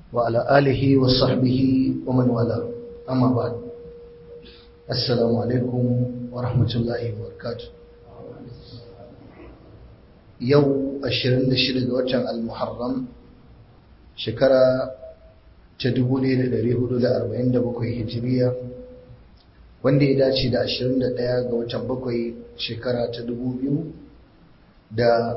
وعلى آله وصحبه ومن والاه أما بعد السلام عليكم ورحمة الله وبركاته يو أشرين لشرد وجه المحرم شكرا تدبولي لدريه لدى أربعين دبكوي هجرية wanda ya dace da 21 ga watan bakwai shekara ta 2025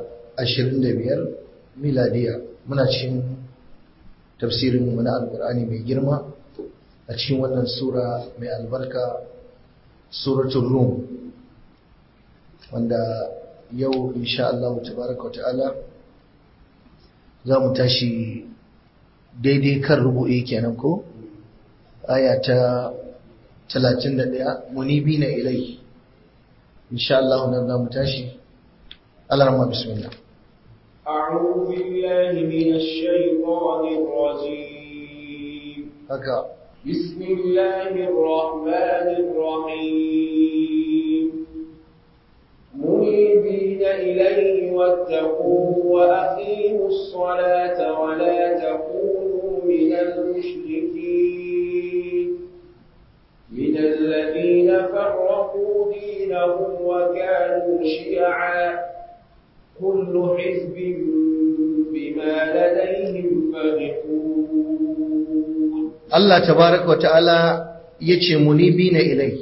miladiya muna cikin tafsirin mu na alkur'ani mai girma a cikin wannan sura mai albarka suratul rum wanda yau insha Allah tabaraka ta'ala za mu tashi daidai kan rubu'i kenan ko aya ta 31 munibina ilai insha Allah nan za mu tashi Allah rahma bismillah أعوذ بالله من الشيطان الرجيم haka بسم الله الرحمن الرحيم منيبين إليه واتقوه وأقيموا الصلاة ولا تكونوا من المشركين من الذين فرقوا دينهم وكانوا شيعا كل حزب بما لديهم فرحون Allah tabaraka wa ta'ala yace munibina ilai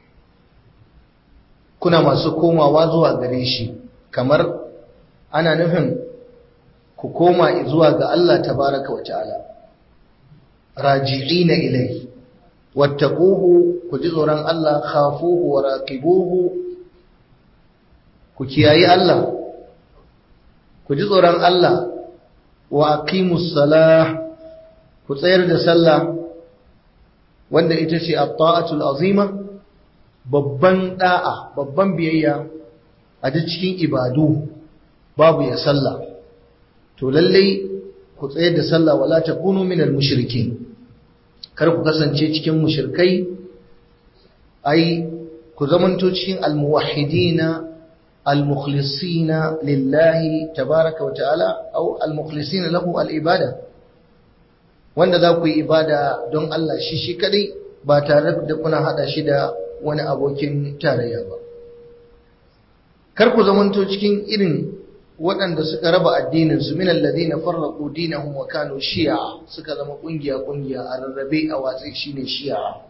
kuna masu komawa zuwa gare shi kamar ana nufin ku koma zuwa ga Allah tabaraka wa ta'ala raji'ina ilai wattaquhu ku ji tsoron Allah khafuhu wa raqibuhu ku kiyayi Allah ku ji tsoron Allah wa aqimus salah ku tsayar da sallah wanda ita ce at-ta'atul azima babban da'a babban biyayya a duk cikin ibadu babu ya sallah to lalle ku tsayar da sallah wala takunu minal mushrikin kar ku kasance cikin mushrikai ai ku zamanto cikin almuwahhidina almukhlisina lillahi tabaraka wa ta'ala au almukhlisina lahu alibada wanda za ku yi ibada don Allah shi shi kadai ba tare da kuna hada shi da wani abokin tarayya ba kar ku zamanto cikin irin waɗanda suka raba addininsu min alladhina farraqu dinahum wa kanu shi'a suka zama kungiya kungiya a rarrabe a watsi shine shi'a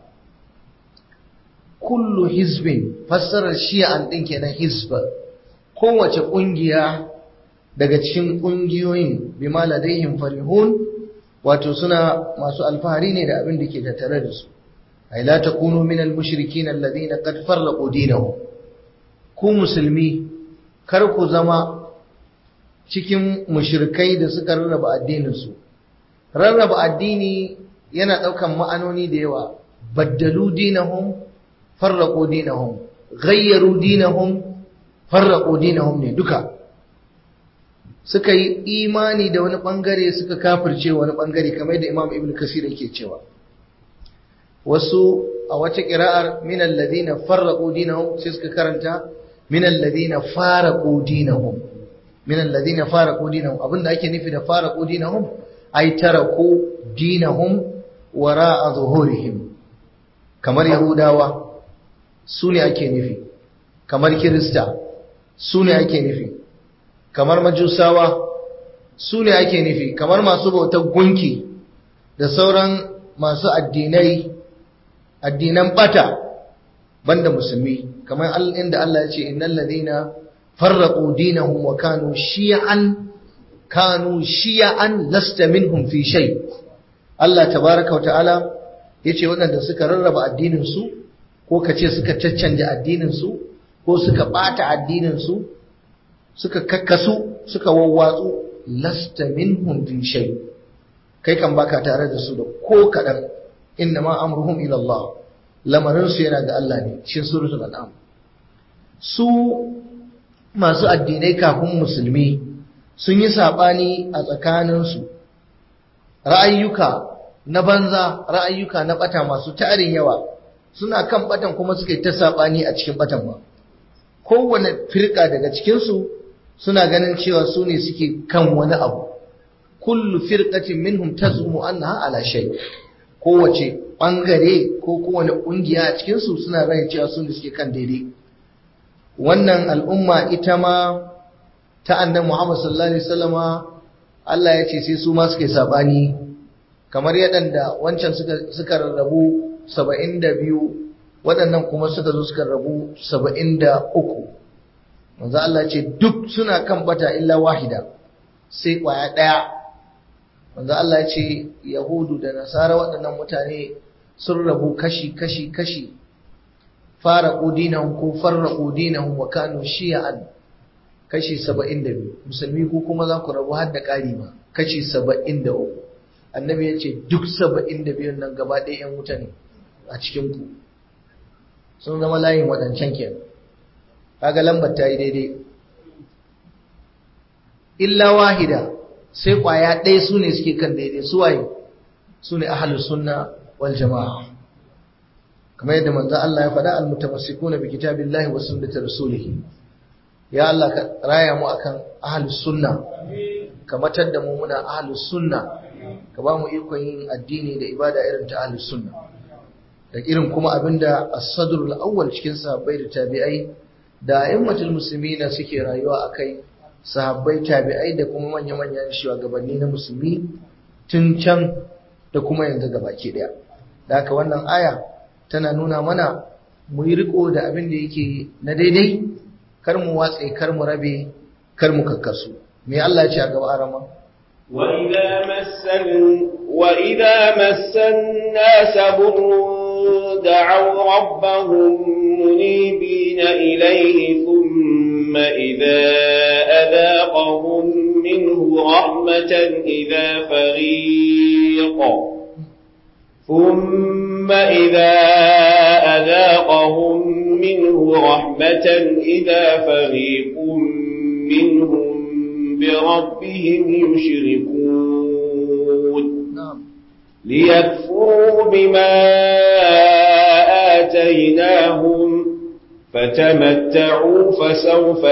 kullu hizbin fassarar shi'an din kenan hizba kowace kungiya daga cikin kungiyoyin bima ladaihim farihun wato suna masu alfahari ne da abin da ke tattare da su ay la takunu min al-mushrikin alladhina qad farraqu dinahum ku musulmi kar ku zama cikin mushrikai da suka rarraba addinin su rarraba addini yana daukan ma'anoni da yawa baddalu dinahum farraqu dinahum ghayyaru dinahum farraqu dinahum ne duka suka yi imani da wani bangare suka kafirce wani bangare kamar da Imam Ibn Kasir yake cewa wasu a wata kira'ar min alladhina farraqu dinahum sai suka karanta min alladhina faraqu dinahum min alladhina faraqu dinahum abinda ake nufi da faraqu dinahum ay taraku dinahum wara'a zuhurihim kamar yahudawa su ne ake nufi kamar kirista su ne ake nufi kamar majusawa su ne ake nufi kamar masu bautar gunki da sauran masu addinai addinan bata banda musulmi kamar inda Allah ya ce innal ladina farraqu dinahum wa kanu shi'an kanu shi'an lasta minhum fi shay Allah tabaaraka wa ta'ala yace waɗanda suka rarraba addinin su ko kace suka caccanje addinin su ko suka bata addinin su suka kakkasu suka wawwatsu lasta minhum fi shay kai kan baka tare da su da ko kadan inna ma amruhum ila Allah lamarin su yana ga Allah ne cikin suratul an'am su masu addinai kafin musulmi sun yi sabani a tsakanin su ra'ayyuka na banza ra'ayyuka na bata masu tarin yawa suna kan batan kuma suka yi ta sabani a cikin batan ba kowane firka daga cikin su suna ganin cewa su ne suke kan wani abu kullu firqatin minhum tazumu annaha ala shay kowace bangare ko kowane kungiya a cikin su suna rai cewa sun da suke kan daidai wannan al'umma ita ma ta annabi Muhammad sallallahu alaihi wasallama Allah ya ce sai su ma suke sabani kamar yadda wancan suka suka rarrabu 72 waɗannan kuma suka zo suka rabu 73 manzo Allah ce duk suna kan bata illa wahida sai kwaya ɗaya manzo Allah ya ce yahudu da nasara waɗannan mutane sun rabu kashi kashi kashi fara dinahum ko farraqu dinahum wa kanu shi'an kashi 72 musulmi ku kuma za ku rabu har da ƙari ma kashi 73 annabi ya ce duk 72 nan gaba ɗaya yan wuta ne a cikin ku sun zama layin waɗancan kenan kaga lambar ta yi daidai illa wahida sai kwaya ɗaya su ne suke kan daidai su waye su ne ahalus sunna wal jama'a kamar yadda manzo Allah ya faɗa almutamassikuna bi kitabillahi wa sunnati rasulih ya Allah ka raya mu akan ahalus sunna ka matar da mu muna ahalus sunna ka ba mu ikon yin addini da ibada irin ta ahalus sunna da irin kuma abinda as-sadrul awwal cikin sahabbai da tabi'ai da a'immatul muslimina suke rayuwa akai sahabbai tabi'ai da kuma manya-manyan shugabanni na musulmi tun can da kuma yanzu gabaki daya da haka wannan aya tana nuna mana mu yi riko da abin da yake na daidai kar mu watse kar mu rabe kar mu kakkasu me Allah ya ce a gaba arama وإذا مس وإذا مس الناس ضر دعوا ربهم منيبين إليه ثم إذا أذاقهم منه رحمة إذا فريق ثم إذا أذاقهم منه رحمة إذا فريق منهم بربهم يشركون ليكفروا بما آتيناهم فتمتعوا فسوف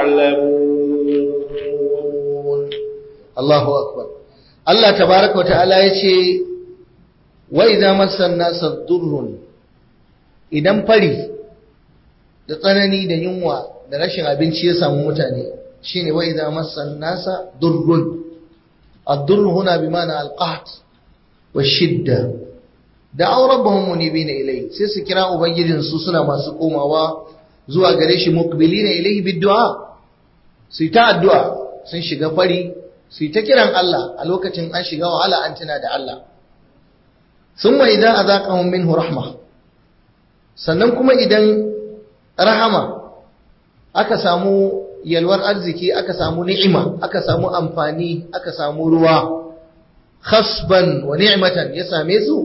تعلمون الله أكبر الله تبارك وتعالى يشي وإذا مس الناس ضر idan fari da tsanani da yunwa da rashin abinci ya samu mutane shine wa idza massan nasa durrun ad-durr huna bi ma'na al-qahd wa shidda da'aw rabbahum munibina ilayhi sai su kira ubangijin su suna masu komawa zuwa gare shi muqbilina ilayhi bid-du'a su ta addu'a sun shiga fari su ta kiran Allah a lokacin an shiga wahala an tuna da Allah summa idza azaqahum minhu rahma sannan kuma idan rahama aka samu yalwar arziki aka samu ni'ima aka samu amfani aka samu ruwa khasban wa ni'matan ya same su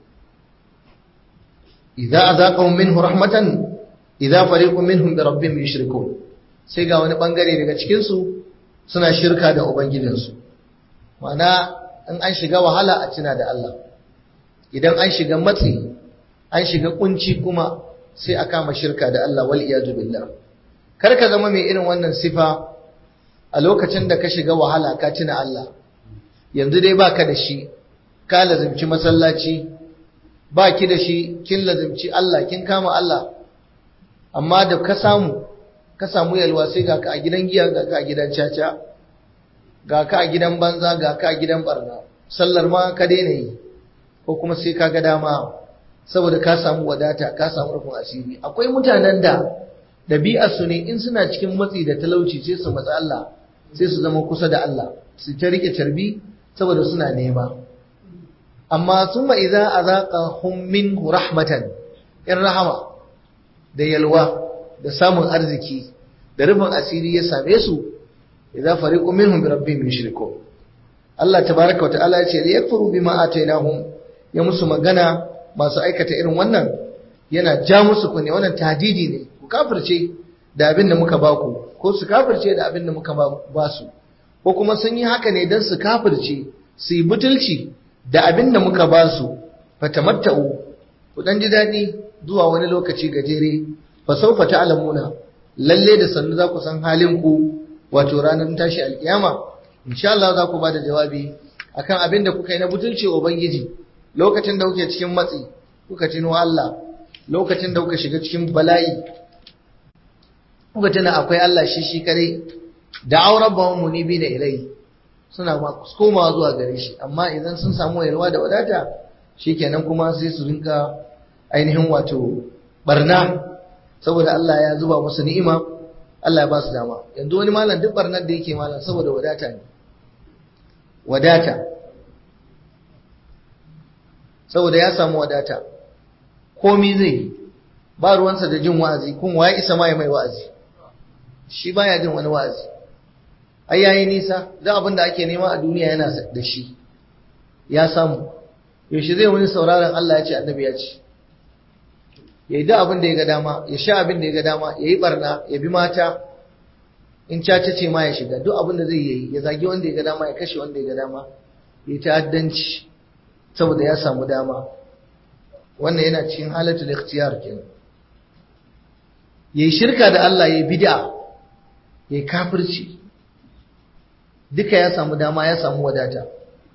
idza azaqahum minhu rahmatan idza fariqun minhum bi rabbihim yushrikun sai ga wani bangare daga cikin su suna shirka da ubangijinsu ma'ana in an shiga wahala a tuna da Allah idan an shiga matsi an shiga kunci kuma sai a kama shirka da Allah wal iyadu billah kar ka zama mai irin wannan sifa a lokacin da ka shiga wahala ka tuna Allah yanzu dai baka da shi ka lazimci masallaci ba ki da shi kin lazimci Allah kin kama Allah amma da ka samu ka samu yalwa sai ga ka a gidan giya ga ka a gidan caca ga ka a gidan banza ga ka a gidan barna sallar ma ka daina yi ko kuma sai ka ga dama saboda ka samu wadata ka samu rufin asiri akwai mutanen da ɗabi'arsu ne in suna cikin matsi da talauci sai su matsa Allah sai su zama kusa da Allah su ta rike carbi saboda suna nema amma sun ma idza azaqahum minhu rahmatan in rahama da yalwa da samun arziki da rufin asiri ya same su idza fariqu minhum bi rabbihim yushrikun Allah tabaaraka wa ta'ala ya ce yakfuru bima atainahum ya musu magana masu aikata irin wannan yana ja musu kunne wannan tahdidi ne ku kafirce da abin da muka baku ko su kafirce da abin da muka ba su ko kuma sun yi haka ne don su kafirce su yi butulci da abin da muka ba su fatamatta'u ku dan ji daɗi zuwa wani lokaci gajere fa sawfa ta'lamuna lalle da sannu za ku san halin ku wato ranar tashi alkiyama insha Allah za ku ba da jawabi akan abin da kuka yi na butulci wa ubangiji lokacin da kuke cikin matsi kuka tuno Allah lokacin da kuka shiga cikin bala'i kuka tuna akwai Allah shi shi kare da auren bawan munibi da ilai suna komawa zuwa gare shi amma idan sun samu yalwa da wadata shikenan kuma sai su rinka ainihin wato barna saboda Allah ya zuba musu ni'ima Allah ya ba su dama yanzu wani malam duk barnar da yake malam saboda wadata ne wadata saboda ya samu wadata komi zai ba ruwansa da jin wa'azi kun waye isa ma ya mai wa'azi shi baya jin wani wa'azi ai yayi nisa da abin da ake nema a duniya yana da shi ya samu yaushe zai wani sauraron Allah ya ce annabi ya ce ya yi da abin da ya ga dama ya sha abin da ya ga dama ya yi barna ya bi mata in caca ce ma ya shiga duk abin da zai yi ya zagi wanda ya ga dama ya kashe wanda ya ga dama ya ta'addanci saboda ya samu dama wannan yana cikin halatul ikhtiyar kenan yayi shirka da Allah yayi bid'a yayi kafirci duka ya samu dama ya samu wadata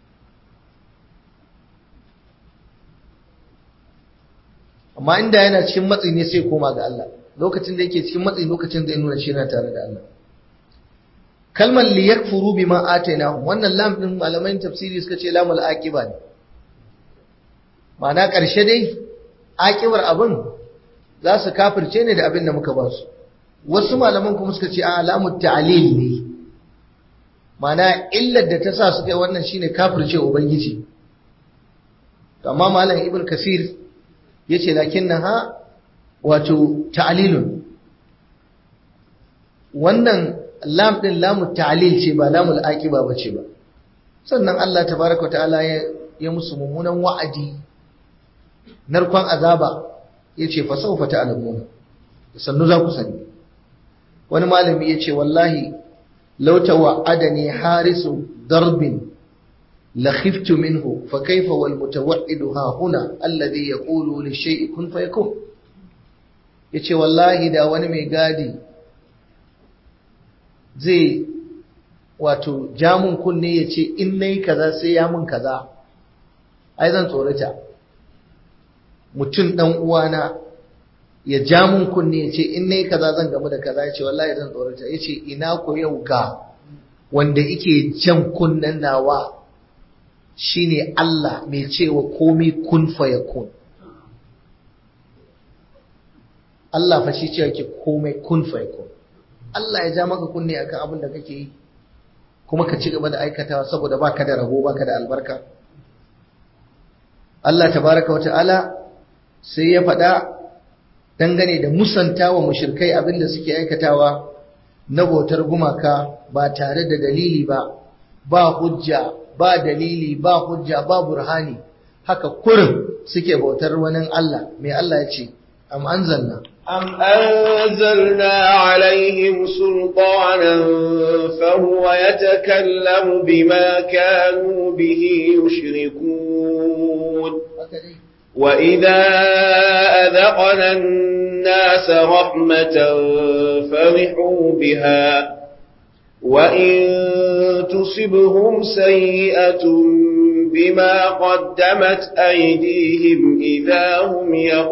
amma inda yana cikin matsi ne sai koma ga Allah lokacin da yake cikin matsi lokacin da ya nuna shi yana tare da Allah kalmar li yakfuru bima atainahum wannan lam din malaman tafsiri suka ce lamul aqiba ne ma'ana karshe dai aqibar abin za su kafirce ne da abin da muka ba su wasu malaman kuma suka ce a lamut ta'lil ne ma'ana illar da ta sa suka yi wannan shine kafirce ubangiji amma malam ibn kasir yace lakinnaha wato ta'lilun wannan lam din lamu ta'lil ce ba lamul aqiba bace ba sannan Allah tabaaraka wa ta'ala ya ya musu mummunan wa'adi narkon azaba yace fa sawfa ta'lamuna sannu za ku sani wani malami yace wallahi law tawa'adani harisu darbin لخفت منه فكيف والمتوعد ها هنا الذي يقول للشيء كن فيكون yace wallahi da wani mai gadi zai wato jamun kunne ya ce in nayi kaza sai ya mun kaza ai zan tsorata mutum dan uwana ya jamun kunne ya ce in nayi kaza zan gamu da kaza ya ce wallahi zan tsorata ya ce ina ko yau ga wanda ike jan kunnen nawa shine Allah mai cewa komai kun fayakun Allah fa shi cewa ke komai kun fayakun Allah ya ja maka kunne akan abin da kake yi kuma ka ci gaba da aikatawa saboda baka da rabo baka da albarka Allah tabaraka wa ta'ala sai ya faɗa dangane da musantawa mushrikai abin da suke aikatawa na bautar gumaka ba tare da dalili ba ba hujja ba dalili ba hujja ba burhani haka kurin suke bautar wani Allah mai Allah ya ce am anzalna am anzalna alaihim sultanan fahuwa yatakallamu bima kanu bihi yushrikun وإذا أذقنا الناس رحمة فرحوا بها وإن تصبهم سيئة بما قدمت أيديهم إذا هم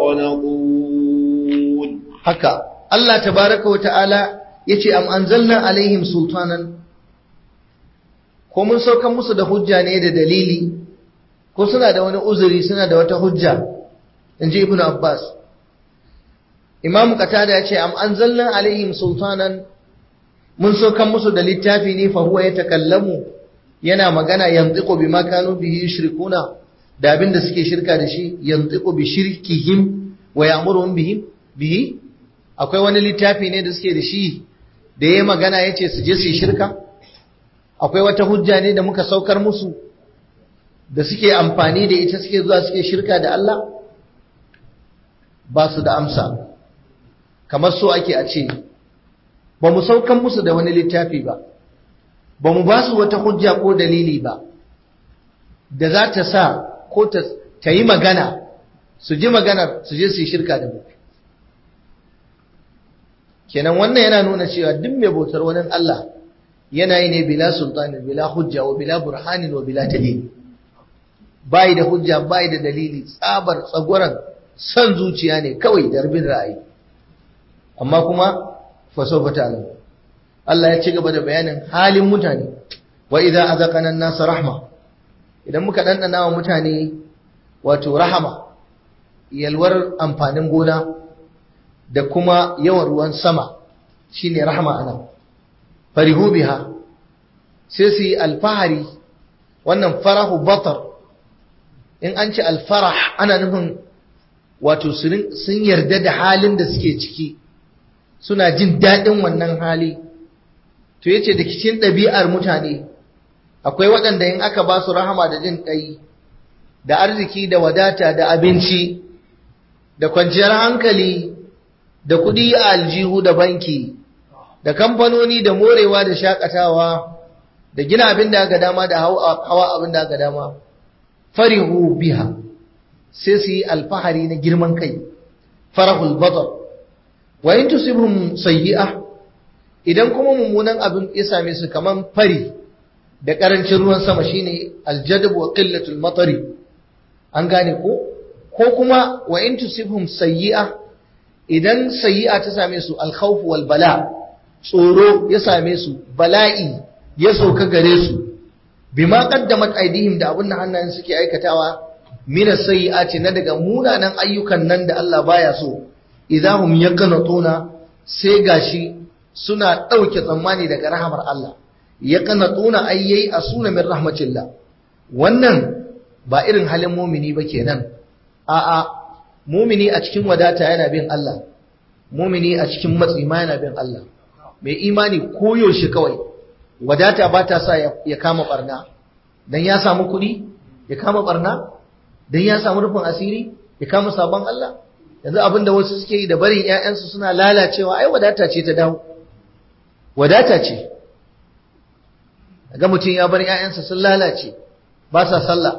يقنطون haka Allah tabaraka wa ta'ala yace am anzalna alaihim sultanan ko mun saukan musu da hujja ne da dalili ko suna da wani uzuri suna da wata hujja inji ibnu abbas imamu qatada yace am anzalna alaihim sultanan mun saukan musu da littafi ne fa huwa yatakallamu yana magana yantiqu bima kanu bihi yushrikuna da abin da suke shirka da shi yantiqu bi shirkihim wa ya'muruhum bihi bihi akwai wani littafi ne da suke da shi da yayi magana yace su je su shirka akwai wata hujja ne da muka saukar musu da suke amfani da ita suke zuwa suke shirka da Allah ba su da amsa kamar so ake a ce ba mu saukan musu da wani littafi ba ba mu ba su wata hujja ko dalili ba da za ta sa ko ta yi magana su ji maganar su je su yi shirka da mu kenan wannan yana nuna cewa duk mai bautar wani Allah yana yi ne bila sultanin bila hujja wa bila burhanin wa bila dalili bai da hujja bai da dalili tsabar tsagoran son zuciya ne kawai darbin ra'ayi amma kuma faso fata Allah ya ci gaba da bayanin halin mutane wa idza azaqana an-nasa rahma idan muka dandana wa mutane wato rahama yalwar amfanin gona da kuma yawan ruwan sama shine rahama anan farihu biha sai su yi alfahari wannan farahu batar in an ce alfarah ana nufin wato sun yarda da halin da suke ciki suna jin daɗin wannan hali to yace da cikin ɗabi'ar mutane akwai waɗanda in aka ba su rahama da jin ƙai da arziki da wadata da abinci da kwanciyar hankali da kuɗi a aljihu da banki da kamfanoni da morewa da shakatawa da gina abin da aka dama da hawa abin da aka dama farihu biha sai su yi alfahari na girman kai farahul badar wa in tusibhum sayyi'a idan kuma mummunan abin ya same su kaman fari da karancin ruwan sama shine aljadab wa qillatul matari an gane ko ko kuma wa in tusibhum sayyi'a idan sayyi'a ta same su alkhawf wal bala tsoro ya same su bala'i ya sauka gare su bima qaddamat aidihim da abin da hannayen suke aikatawa min sayyi'ati na daga munanan ayyukan nan da Allah baya so idahum yaqnatuna sai gashi suna dauke tsammani daga rahamar Allah yaqnatuna ayyai asuna min rahmatillah wannan ba irin halin mumini ba kenan a'a mumini a cikin wadata yana bin Allah mumini a cikin matsi ma yana bin Allah mai imani koyaushe kawai wadata ba ta sa ya kama barna dan ya samu kuɗi ya kama barna dan ya samu rufin asiri ya kama sabon Allah yanzu abin da wasu suke yi da barin ƴaƴansu suna lalacewa ai wadata ce ta dawo wadata ce ga mutum ya bar ƴaƴansa sun lalace ba sa sallah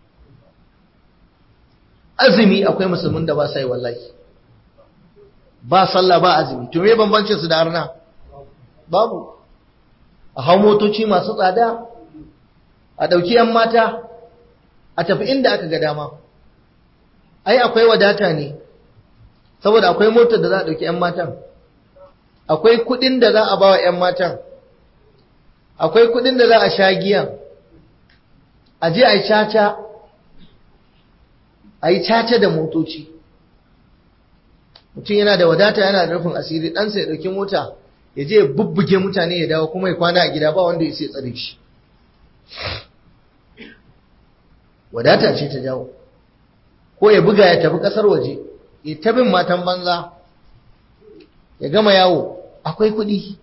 azumi akwai musulmin da ba sa yi wallahi ba sallah ba azumi to me bambancin su da arna babu a hau motoci masu tsada a ɗauki ‘yan mata a tafi inda aka ga dama ai akwai wadata ne saboda akwai motar da za a ɗauki ‘yan matan akwai kuɗin da za a ba wa ‘yan matan akwai kuɗin da za a sha giyan a je a yi caca a yi caca da motoci mutum yana da wadata yana da rufin asiri ɗansa ya ɗauki mota ya je ya bubbuge mutane ya dawo kuma ya kwana a gida ba wanda ya sai tsare shi wadata ce ta jawo ko ya buga ya tafi ƙasar waje ya tabin matan banza ya gama yawo akwai kuɗi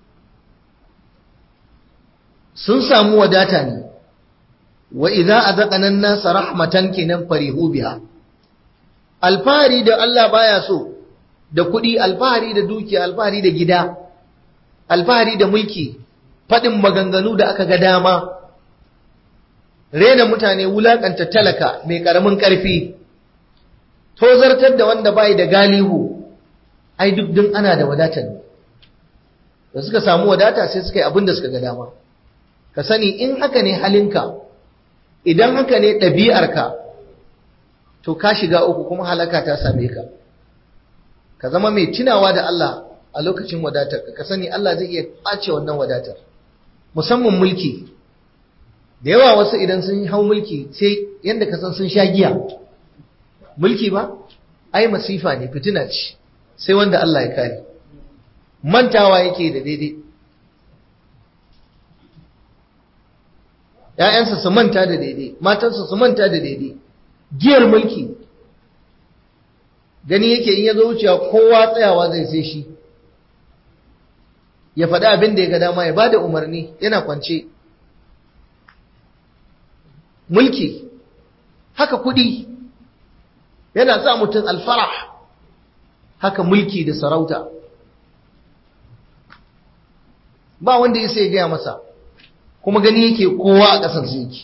sun samu wadata ne wa idza azaqana an-nasa rahmatan kinan farihu biha alfahari da Allah baya so da kuɗi alfahari da dukiya alfahari da gida alfahari da mulki faɗin maganganu da aka ga dama rena mutane wulakanta talaka mai ƙaramin ƙarfi tozartar da wanda bai da galihu ai duk din ana da wadatar ne da suka samu wadata sai suka yi abin da suka ga dama ka sani in haka ne halinka idan haka ne ɗabi'arka to ka shiga uku kuma halaka ta same ka ka zama mai tunawa da Allah a lokacin wadatar ka sani Allah zai iya ɓace wannan wadatar musamman mulki da yawa wasu idan sun hau mulki sai yadda ka san sun sha giya mulki ba ai masifa ne fitina ce sai wanda Allah ya kare mantawa yake da daidai ‘ya'yansa su manta da daidai matansa su manta da daidai giyar mulki gani yake in ya zo wucewa kowa tsayawa zai sai shi ya faɗi abin da ya ga dama ya ba da umarni yana kwance mulki haka kuɗi yana sa mutum alfarah haka mulki da sarauta ba wanda ya sai gaya masa kuma gani yake kowa a ƙasar su yake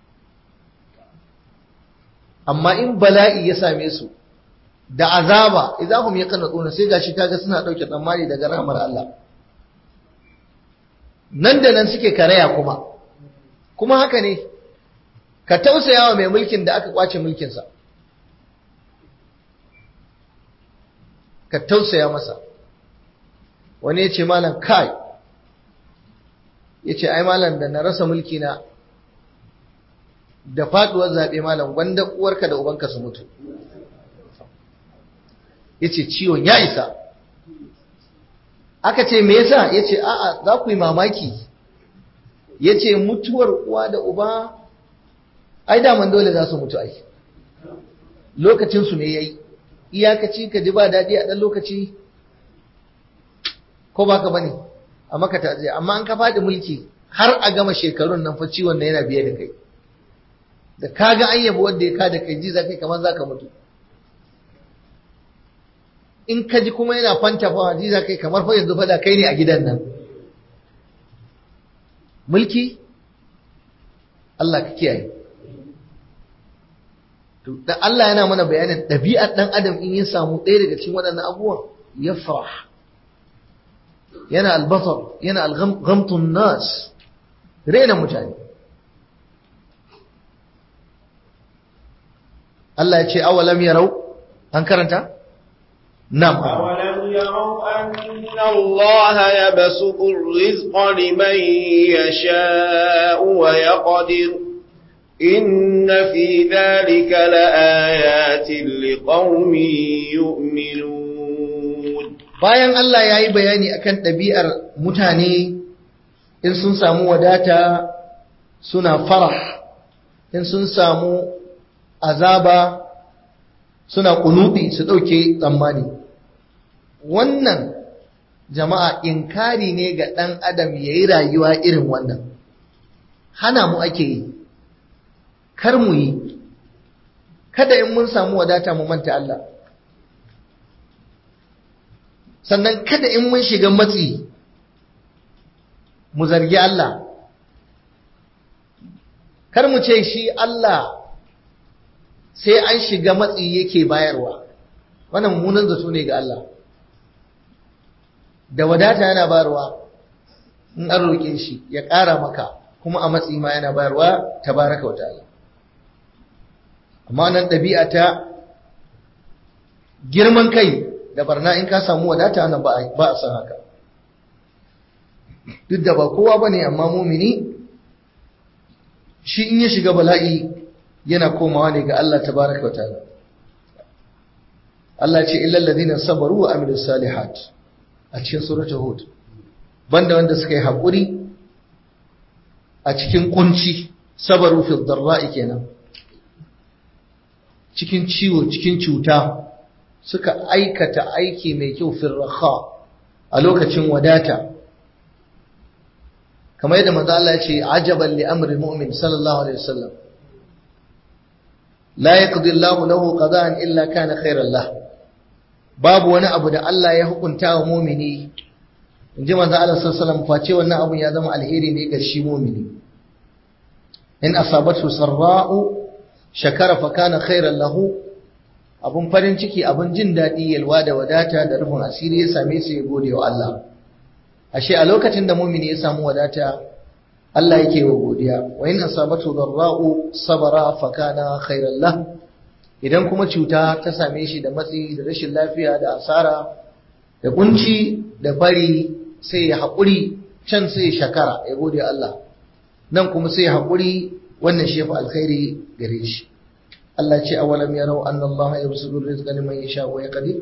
amma in bala'i ya same su da azaba idahum yaqnatuna sai gashi kaga suna dauke tsammani daga rahmar Allah nan da nan suke karaya kuma kuma haka ne ka tausaya wa mai mulkin da aka kwace mulkinsa ka tausaya masa wani ya ce malam kai ya ce ai malam da na rasa mulki na da faduwar zaɓe malam wanda uwarka da ubanka su mutu ya ce ciwon ya isa aka ce me yasa ya ce a'a za ku yi mamaki ya ce mutuwar uwa da uba ai daman dole za su mutu ai lokacinsu ne ya yi iyakaci ka ji ba daɗi a ɗan lokaci ko ba ka bane a maka ta amma an ka faɗi mulki har a gama shekarun nan fa ciwon na yana biye da kai da ka ga an yabo wanda ya ka da kai ji za kai kamar za ka mutu in ka ji kuma yana fanta fa ji za kai kamar fa yanzu fada kai ne a gidan nan mulki Allah ka kiyaye to da Allah yana mana bayanin ɗabi'ar ɗan adam in ya samu ɗaya daga cikin waɗannan abubuwan ya farah yana albatar yana alghamtun nas rena mutane Allah ya ce awalam yarau an karanta nam أولم يروا أن الله يبسط الرزق لمن يشاء ويقدر إن في ذلك لآيات لقوم يؤمنون bayan Allah ya yi bayani akan ɗabi'ar mutane in sun samu wadata suna farah in sun samu azaba suna kunubi su ɗauke tsammani wannan jama'a inkari ne ga ɗan adam ya yi rayuwa irin wannan hana mu ake yi kar mu yi kada in mun samu wadata mu manta Allah sannan kada in mun shiga matsi mu zargi Allah kar mu ce shi Allah sai an shiga matsi yake bayarwa wannan mummunan zato ne ga Allah da wadata yana bayarwa in an roƙe shi ya ƙara maka kuma a matsi ma yana bayarwa tabaraka wa ta'ala amma nan ɗabi'a ta girman kai da barna in ka samu wadata nan ba a san haka duk da ba kowa ba ne amma mumini shi in ya shiga bala'i yana komawa ne ga Allah tabaraka wa ta'ala Allah ce illal ladina sabaru wa amilus salihat a cikin suratul hud banda wanda suka yi hakuri a cikin kunci sabaru fi dharra'i kenan cikin ciwo cikin cuta suka aikata aiki mai kyau fi raha a lokacin wadata kamar yadda manzo Allah ya ce ajaban li amri mu'min sallallahu alaihi wasallam la yaqdi Allahu lahu qada'an illa kana khairan lahu babu wani abu da Allah ya hukunta wa mumini in ji manzo Allah sallallahu alaihi wasallam face wannan abun ya zama alheri ne ga shi mumini in asabatu sarra'u shakara fa kana khairan lahu abun farin ciki abun jin dadi yalwa da wadata da rufin asiri ya same su ya gode wa Allah ashe a lokacin da mumini ya samu wadata Allah yake wa godiya wa in asabatu darra'u sabara fa kana khairan lahu idan kuma cuta ta same shi da matsi da rashin lafiya da asara da kunci da bari sai ya haƙuri can sai ya shakara ya gode Allah nan kuma sai ya haƙuri wannan shi fa alkhairi gare shi Allah ce awalam yarau anna Allah yabsutu rizqa liman yasha wa yaqdir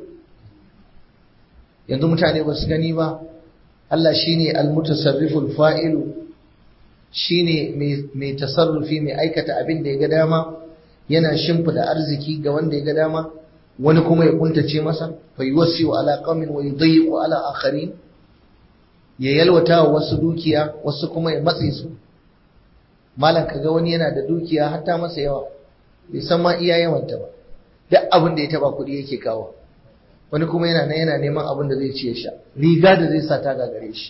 yanzu mutane ba su gani ba Allah shine almutasarriful fa'ilu shine mai tasarrufi mai aikata abin da ya ga dama yana shimfida arziki ga wanda ya ga dama wani kuma ya kuntace masa fa yuwasiu ala qaumin wa yudayyiqu ala akharin ya yalwata wa wasu dukiya wasu kuma ya matse su malam kaga wani yana da dukiya hatta masa yawa bai san ma iya yawanta ba duk abin da ya taba kuɗi yake kawo wani kuma yana nan yana neman abin da zai ci ya sha riga da zai sa ta gagare shi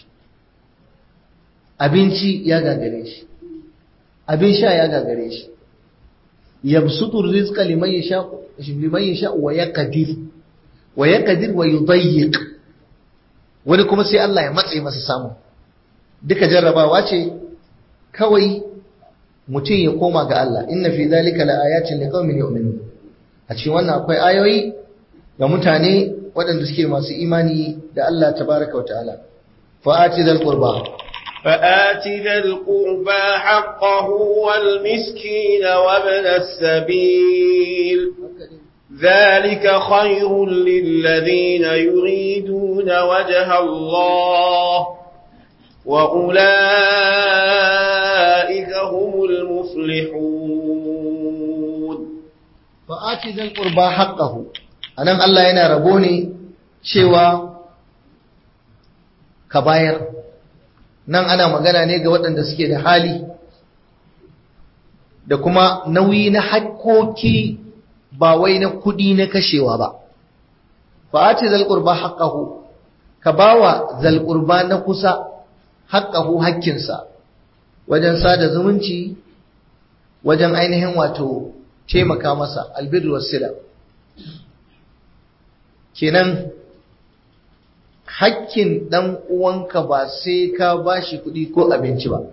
abinci ya gagare shi abin sha ya gagare shi yabsutu rizqa liman yasha liman yasha wa yaqdir wa yaqdir wa yudayyiq wani kuma sai Allah ya matse masa samu duka jarrabawa ce kawai mutum ya koma ga Allah inna fi zalika laayatin liqaumin yu'minun a cikin wannan akwai ayoyi ga mutane waɗanda suke masu imani da Allah tabaraka wa ta'ala fa'ati dhal qurba فآت ذا القربى حقه والمسكين وابن السبيل ذلك خير للذين يريدون وجه الله وأولئك هم المفلحون fa'ati zal qurba haqqahu anan Allah yana rabo ne cewa ka bayar nan ana magana ne ga waɗanda suke da hali da kuma nauyi na hakkoki ba wai na kudi na kashewa ba fa'ati zal qurba haqqahu ka bawa zal qurba na kusa haqqahu hakkinsa wajen sada zumunci wajen ainihin wato taimaka masa albirru wasila kenan hakkin dan uwanka ba sai ka bashi kuɗi ko abinci ba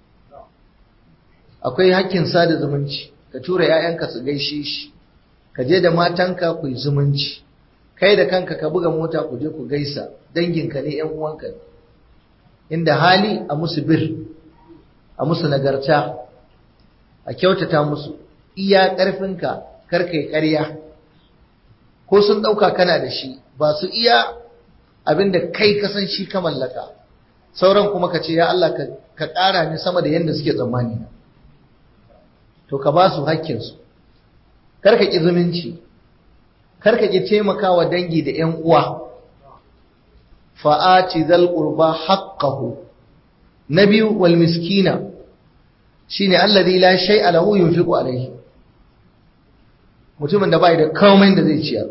akwai hakkin sada zumunci ka tura 'ya'yanka su gaishe shi ka je da matanka ku yi zumunci kai da kanka ka buga mota ku je ku gaisa danginka ne 'yan uwanka ne inda hali a musu bir a musu nagarta a kyautata musu iya ƙarfinka karkai ƙarya ko sun ɗauka kana da shi ba su iya abinda kai ka san shi ka mallaka sauran kuma ka ce ya Allah ka ƙara ni sama da yadda suke tsammani to ka ba su hakkinsu karka ƙi zumunci karka ƙi taimakawa dangi da ‘yan uwa fa'aci zal ƙurba haƙƙahu na biyu wal miskina shine alladhi la shay'a lahu yunfiqu alayhi mutumin da bai da komai da zai ciyar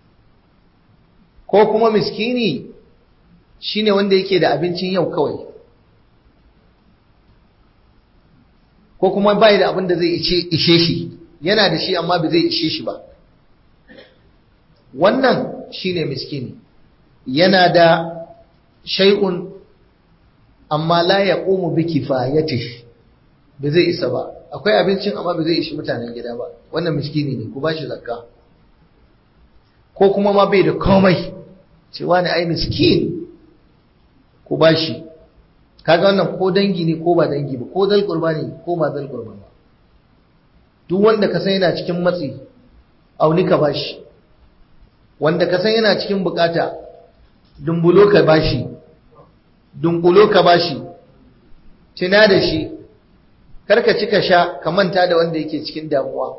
ko kuma miskini shine wanda yake da abincin yau kawai ko kuma bai da abin da zai ishe shi yana da shi amma ba zai ishe shi ba wannan shine miskini yana da shay'un amma la yaqumu bi kifayatihi ba zai isa ba akwai abincin amma ba zai ishi mutanen gida ba wannan miskini ne ku bashi zakka ko kuma ma bai da komai cewa ne ai miskin ku bashi kaga wannan ko dangi ne ko ba dangi ba ko zal qurba ne ko ba zal qurba ba duk wanda ka san yana cikin matsi auni ka bashi wanda ka san yana cikin bukata dumbulo ka bashi dunkulo ka bashi tina da shi karka cika sha ka manta da wanda yake cikin damuwa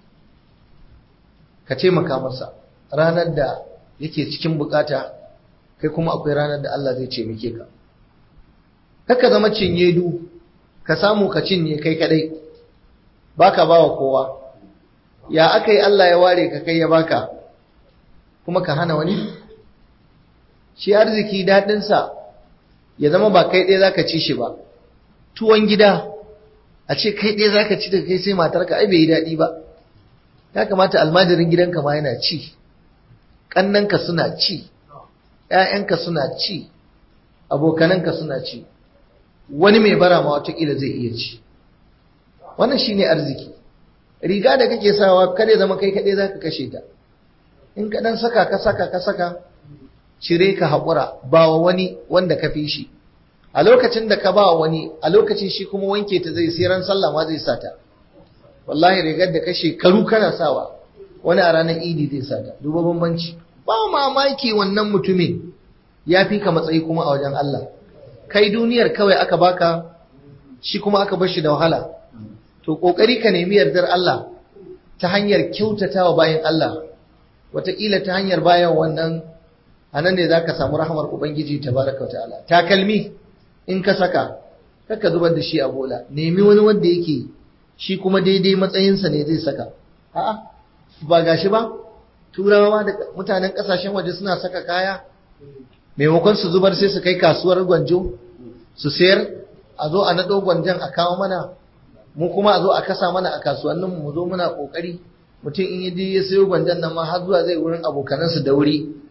ka taimaka masa ranar da yake cikin bukata kai kuma akwai ranar da Allah zai taimake ka kaka zama cinye du ka samu ka cinye kai kadai baka bawa kowa ya aka yi Allah ya ware ka kai ya baka kuma ka hana wani shi arziki daɗinsa ya zama ba kai ɗaya zaka ci shi ba tuwon gida a ce kai ɗaya zaka ci daga kai sai matarka ai bai yi daɗi ba ya kamata almajirin gidanka ma yana ci ƙannanka suna ci ‘ya'yanka suna ci abokananka suna ci wani mai bara ma watakila zai iya ci wannan shine arziki riga da kake sawa kada zama kai kaɗai zaka kashe ta in ka ɗan saka ka saka ka saka cire ka haƙura ba wa wani wanda ka fi shi a lokacin da ka ba wani a lokacin shi kuma wanke ta zai sai ran sallah ma zai sata wallahi rigar da ka shekaru kana sawa wani a ranar idi zai sata duba bambanci ba mamaki wannan mutumin ya fi ka matsayi kuma a wajen Allah kai duniyar kawai aka baka shi kuma aka bar shi da wahala to kokari ka nemi yardar Allah ta hanyar kyautatawa bayan Allah wataƙila ta hanyar bayan wannan anan ne zaka samu rahmar ubangiji tabaraka ta'ala takalmi in ka saka kaka zubar da shi a bola nemi wani wanda yake shi kuma daidai matsayinsa ne zai saka a'a ba gashi ba turawa da mutanen kasashen waje suna saka kaya maimakon su zubar sai su kai kasuwar gwanjo su sayar a zo a naɗo gwanjon a kawo mana mu kuma a zo a kasa mana a kasuwannin mu zo muna kokari mutum in yi ya sayo gwanjon nan ma har zuwa zai wurin abokanansu da wuri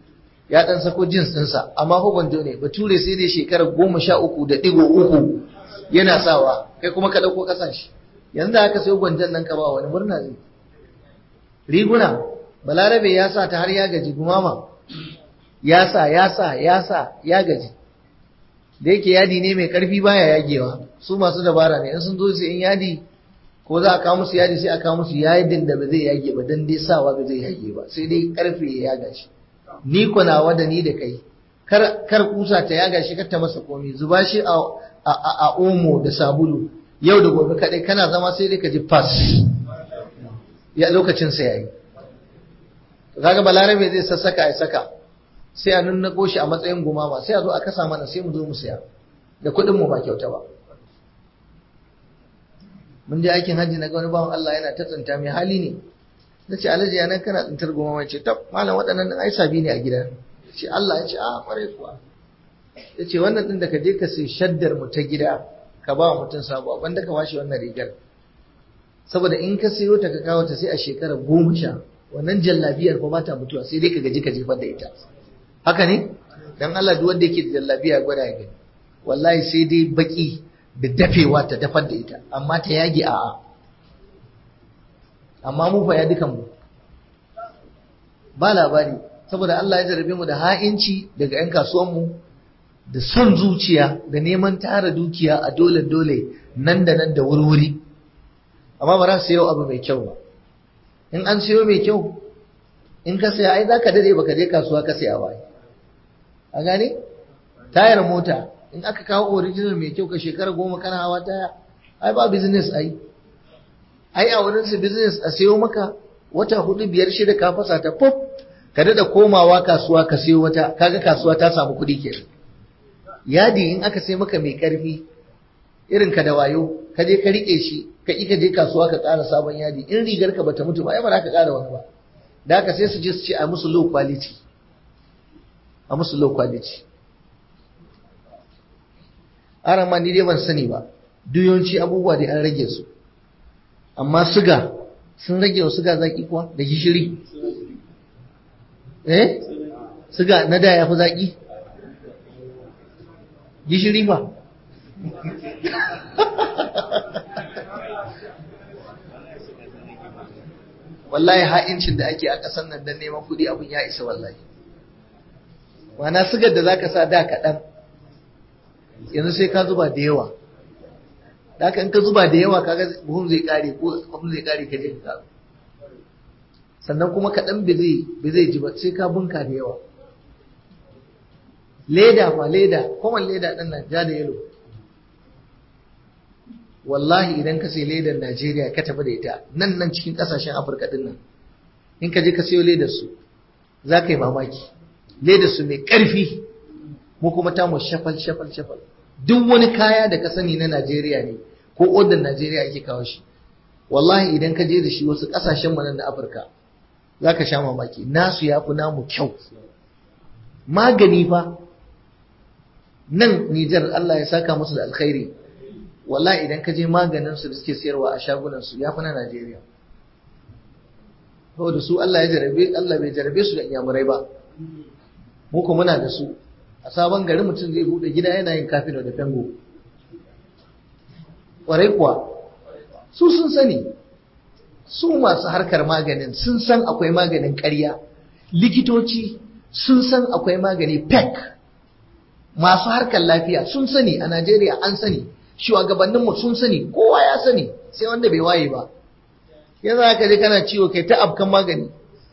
ya dan sako jins ɗinsa amma fa gwanjo ne bature sai dai shekara goma sha uku da ɗigo uku yana sawa kai kuma ka ɗauko ƙasan shi yanzu haka sai gwanjon nan ka ba wani murna zai riguna balarabe ya sa ta har ya gaji gumama ya sa ya sa ya sa ya gaji da yake yadi ne mai karfi baya yagewa su masu dabara ne in sun zo su in yadi ko za a kawo musu yadi sai a kawo musu yadin da ba zai yage ba dan dai sawa ba zai yage ba sai dai karfe ya yaga shi ni ko nawa da ni da kai kar kar kusa ta yaga shi kar ta masa komai zuba shi a a omo da sabulu yau da gobe kadai kana zama sai dai ka ji fas ya lokacin sa yayi kaga balarabe zai sassaka ya saka sai a nunnako shi a matsayin gumama sai a zo a kasa mana sai mu zo mu siya da kuɗin mu ba kyauta ba mun je aikin hajji na ga wani bawan Allah yana ta tsinta mai hali ne na ce alhaji ya nan kana tsintar gumama ce tab malam waɗannan ai sabi ne a gida ce Allah ya ce a kwarai kuwa ya ce wannan ɗin da ka je ka sai shaddar mu ta gida ka ba wa mutum sabuwa wanda ka bashi wannan rigar saboda in ka sayo ta ka kawo ta sai a shekara goma sha wannan jallabiyar fa ba ta mutuwa sai dai ka gaji ka jefar da ita haka ne dan Allah duk wanda yake da jallabiya gwada ya gani wallahi sai dai baki da dafewa ta dafar da ita amma ta yage a'a amma mu fa ya dukan mu ba labari saboda Allah ya jarabe mu da ha'inci daga 'yan kasuwan mu da son zuciya da neman tara dukiya a dole dole nan da nan da wurwuri amma ba za su sayo abu mai kyau ba in an sayo mai kyau in ka saya ai zaka dade baka je kasuwa ka saya ba a gane tayar mota in aka kawo original mai kyau ka shekara goma kana hawa taya ai ba business ai ai a wurin su business a sayo maka wata hudu biyar shida ka fasa ta pop ka dada komawa kasuwa ka sayo wata kaga kasuwa ta samu kuɗi kenan yadi in aka sai maka mai karfi irin ka da wayo ka je ka rike shi ka ka je kasuwa ka ƙara sabon yadi in rigar ka bata mutu ba ai ba za ka ƙara wani ba da haka sai su je su ce a musu low quality a musu low quality aran ma ni dai ban sani ba duyonci abubuwa da an rage su amma suga sun rage wa suga zaki kuwa da gishiri eh suga na da ya fi zaki gishiri fa wallahi ha'incin da ake a ƙasar nan don neman kuɗi abin ya isa wallahi wana sigar da zaka sa da kaɗan yanzu sai ka zuba da yawa da haka in ka zuba da yawa kaga buhun zai ƙare ko abin zai ƙare ka je ka ƙaru sannan kuma kaɗan bai zai ji ba sai ka bunka da yawa leda fa leda kowane leda ɗin nan ja da yalo wallahi idan ka sai ledar Najeriya ka tafi da ita nan nan cikin kasashen Afirka din nan in ka je ka sayo ledar su za ka yi mamaki ledar su mai ƙarfi mu kuma ta mu shafal shafal shafal duk wani kaya da ka sani na Najeriya ne ko odar Najeriya ake kawo shi wallahi idan ka je da shi wasu kasashen mu nan na Afirka za ka sha mamaki nasu ya fi namu kyau magani fa nan Nijar Allah ya saka musu da alkhairi wallahi idan ka je maganin su da suke sayarwa a shagunan su yafi na Najeriya saboda su Allah ya jarabe Allah bai jarabe su da inyamurai ba mu ko muna da su a sabon gari mutum zai bude gida yana yin kafino da fengo kwarai kuwa su sun sani su masu harkar maganin sun san akwai maganin ƙarya likitoci sun san akwai magani pek masu harkar lafiya sun sani a Najeriya an sani shugabanninmu sun sani kowa ya sani sai wanda bai waye ba yanzu haka je kana ciwo kai ta afkan magani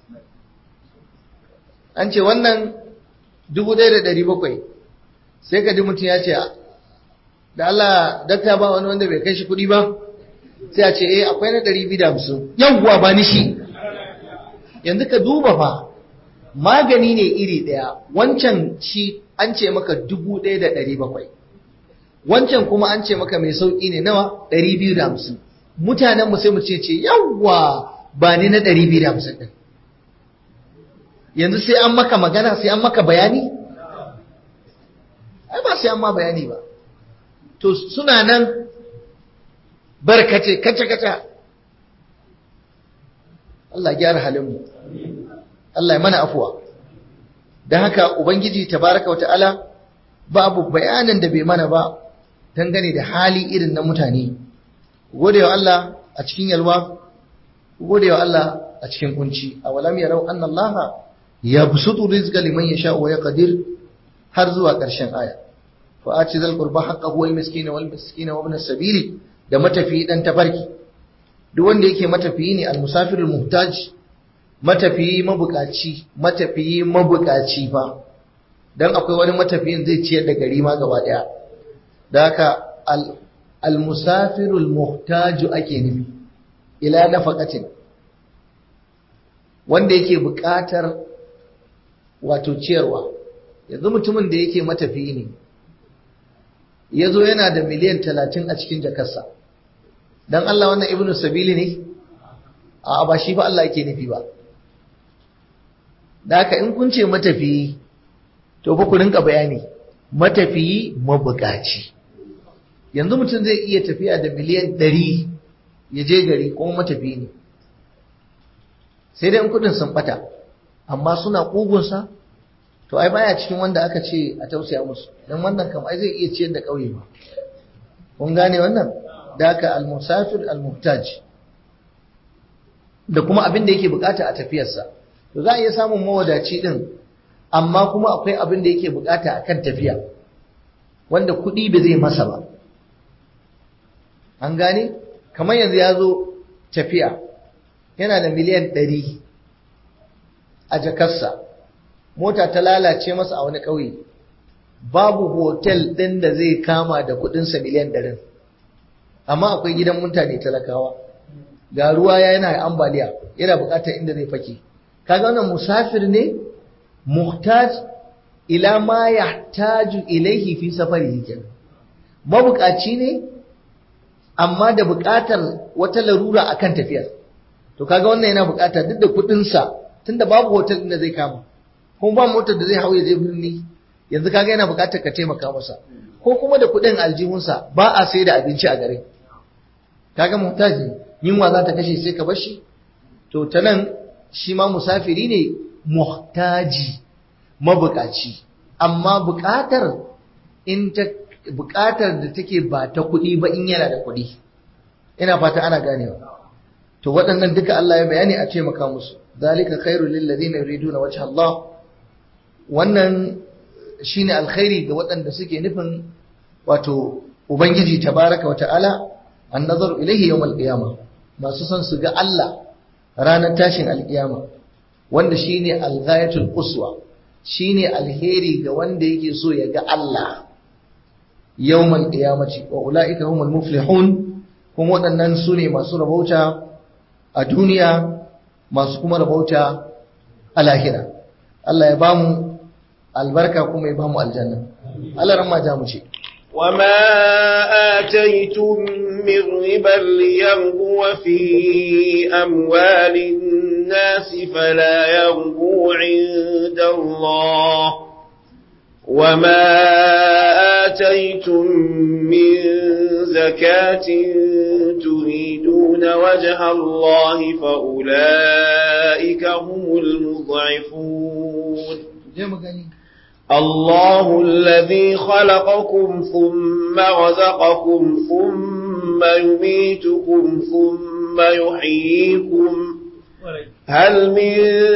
an ce wannan dubu ɗaya da ɗari bakwai sai ka ji mutum ya ce da Allah dakta ba wani wanda bai kai shi kuɗi ba sai a ce eh akwai na ɗari biyu da hamsin yawwa ba ni shi yanzu ka duba fa magani ne iri ɗaya wancan shi an ce maka dubu ɗaya da ɗari bakwai wancan kuma an ce maka mai sauƙi ne nawa ɗari biyu da hamsin mutanenmu sai mu ce ce yawwa ba ni na ɗari biyu da hamsin ɗin yanzu sai an maka magana sai an maka bayani ai ba sai an ma bayani ba to suna nan barkace kace kace Allah gyara halinmu Allah ya mana afuwa dan haka ubangiji tabaraka wata'ala babu bayanan da bai mana ba dangane da hali irin na mutane gode wa Allah a cikin yalwa gode wa Allah a cikin kunci awalam yarau anna Allah yabsutu rizqa liman yasha wa yaqdir har zuwa ƙarshen aya fa ati zal qurba haqqahu wal miskin wal miskin wa ibn as-sabil da matafi dan tafarki duk wanda yake matafiyi ne al-musafir al-muhtaj matafiyi mabukaci matafiyi mabukaci fa dan akwai wani matafiyin zai ciyar da gari ma gaba daya da haka al-musafir al-muhtaj ake nufi ila nafaqatin wanda yake bukatar wato ciyarwa yanzu mutumin da yake matafiyi ne ya zo yana da miliyan talatin a cikin jakarsa don Allah wannan ibnu sabili ne a ba shi ba Allah yake nufi ba da haka in kun ce matafiyi to ba ku rinka bayani matafiyi mabukaci yanzu mutum zai iya tafiya da miliyan ɗari ya je gari kuma matafiyi ne sai dai in kudin sun bata amma suna ƙugunsa to ai baya cikin wanda aka ce a tausaya musu dan wannan kam ai zai iya ciyar da ƙauye ba kun gane wannan da haka al-musafir al-muhtaj da kuma abin da yake bukata a tafiyarsa to za a iya samun mawadaci din amma kuma akwai abin da yake bukata akan tafiya wanda kuɗi ba zai masa ba an gane kamar yanzu ya zo tafiya yana da miliyan ɗari a jakarsa mota ta lalace masa a wani ƙauye babu hotel ɗin da zai kama da kuɗinsa miliyan ɗarin amma akwai gidan mutane talakawa ga ruwa ya yana ambaliya yana buƙatar inda zai fake kaga wannan musafir ne muhtaj ila ma yahtaju ilaihi fi safarihi kenan mabukaci ne amma da buƙatar wata larura akan tafiyar to kaga wannan yana buƙata duk da kuɗinsa tunda babu hotel ɗin da zai kama kuma ba motar da zai hau ya je birni yanzu kaga yana buƙatar ka taimaka masa ko kuma da kuɗin aljihunsa ba a sai da abinci a garin kaga muhtaji yunwa za ta kashe sai ka bar shi to ta nan shi ma musafiri ne muhtaji mabukaci amma buƙatar in ta buƙatar da take ba ta kuɗi ba in yana da kuɗi ina fata ana ganewa to waɗannan duka Allah ya bayani a taimaka musu zalika khairul lil ladina yuriduna wajha Allah wannan shine alkhairi ga waɗanda suke nufin wato ubangiji tabaraka wa ta'ala an nazaru ilaihi yawm al-qiyama masu son su ga Allah ranar tashin alkiyama wanda shine al-ghayatul quswa shine alheri ga wanda yake so ya ga Allah yawm al-qiyamati wa ulaika humul muflihun kuma waɗannan su ne masu rabauta a duniya masu kuma rabauta a lahira Allah ya bamu albarka kuma ya bamu aljanna Allah ran ma ja mu ce وما آتيتم من ربا ليربو في أموال الناس فلا يربو عند الله وما آتيتم من زكاة تريدون وجه الله فأولئك هم المضعفون الله الذي خلقكم ثم رزقكم ثم يميتكم ثم يحييكم هل من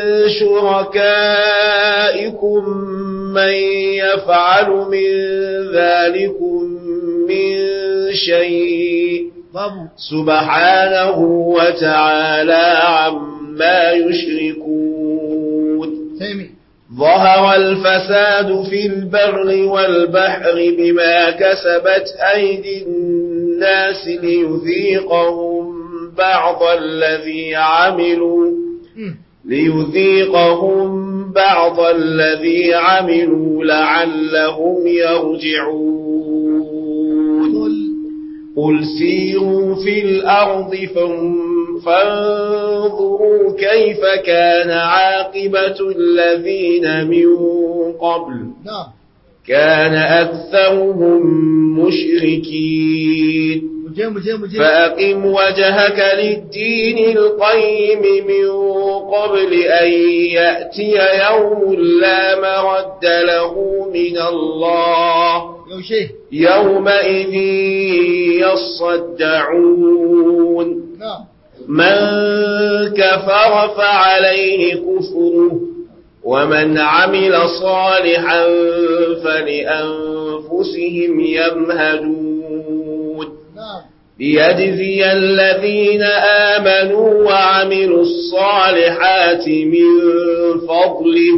شركائكم من يفعل من ذلكم من شيء سبحانه وتعالى عما يشركون ظهر الفساد في البر والبحر بما كسبت أيدي الناس ليذيقهم بعض الذي عملوا ليذيقهم بعض الذي عملوا لعلهم يرجعون قل سيروا في الأرض فانظروا كيف كان عاقبة الذين من قبل كان أكثرهم مشركين muje muje muje فأقم وجهك للدين القيم من قبل أن يأتي يوم لا مرد له من الله yaushe يومئذ يصدعون na من كفر فعليه كفره ومن عمل صالحا فلأنفسهم يمهدون na ليجزي الذين آمنوا وعملوا الصالحات من فضله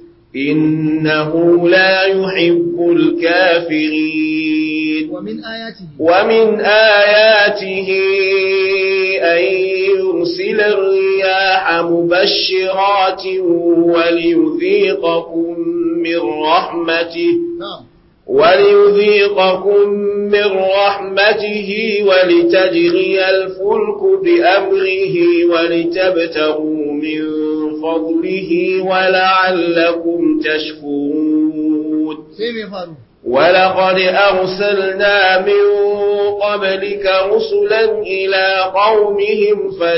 إنه لا يحب الكافرين ومن آياته ومن آياته أن يرسل الرياح مبشرات وليذيقكم من رحمته نعم وليذيقكم من رحمته ولتجري الفلك بأمره ولتبتغوا من فضله ولعلكم تشكرون sai mai faru ولقد أرسلنا من قبلك رسلا إلى قومهم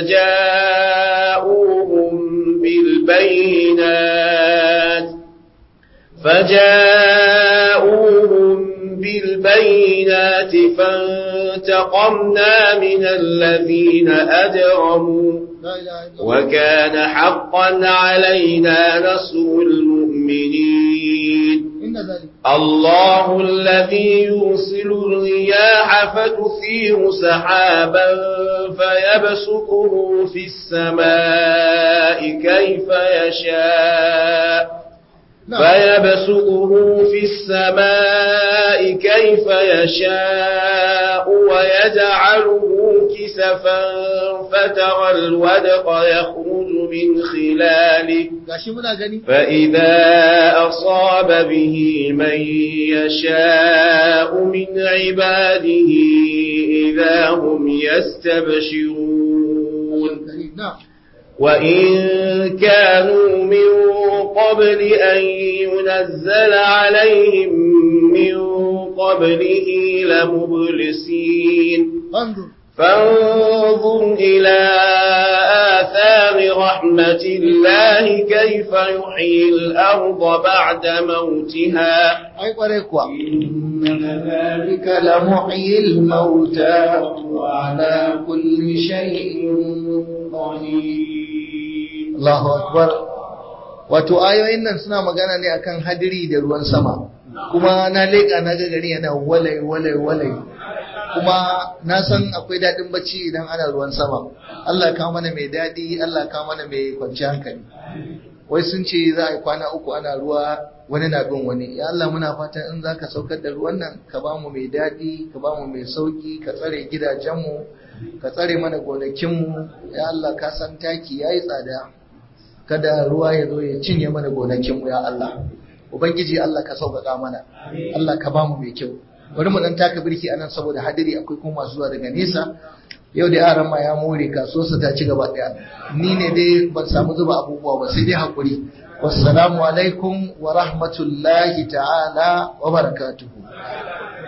فجاءوهم بالبينات فجاءوهم بالبينات فانتقمنا من الذين أجرموا لا إله إلا الله وكان حقا علينا نصر المؤمنين إن ذلك الله الذي يرسل الرياح فتثير سحابا فيبسطه في السماء كيف يشاء نعم فيبسطه في السماء كيف يشاء ويجعله كسفا فترى الودق يخرج من خلاله gashi muna gani فإذا أصاب به من يشاء من عباده إذا هم يستبشرون نعم وإن كانوا من قبل أن ينزل عليهم من قبله لمبلسين انظر فانظر إلى آثار رحمة الله كيف يحيي الأرض بعد موتها ai kwarai kuwa إن ذلك لمحيي الموتى وعلى كل شيء قدير Allahu akbar wato ayoyin nan suna magana ne akan hadiri da ruwan sama kuma na leƙa na ga gari yana walai walai walai kuma na san akwai daɗin bacci idan ana ruwan sama Allah ka mana mai daɗi Allah ka mana mai kwanciyar hankali wai sun ce za a yi kwana uku ana ruwa wani na bin wani ya Allah muna fatan in za ka saukar da ruwan nan ka ba mu mai daɗi ka ba mu mai sauki ka tsare gidajenmu ka tsare mana gonakinmu ya Allah ka san taki ya yi tsada kada ruwa ya zo ya cinye mana gonakinmu ya Allah ubangiji Allah ka sauƙaƙa mana Allah ka ba mu mai kyau bari mu dan taka birki anan saboda hadiri akwai kuma masu zuwa daga nesa yau da yaran ma ya more kasuwarsa ta ci gaba daya ni ne dai ban samu zuba abubuwa ba sai dai hakuri wassalamu alaikum wa rahmatullahi ta'ala wa barakatuhu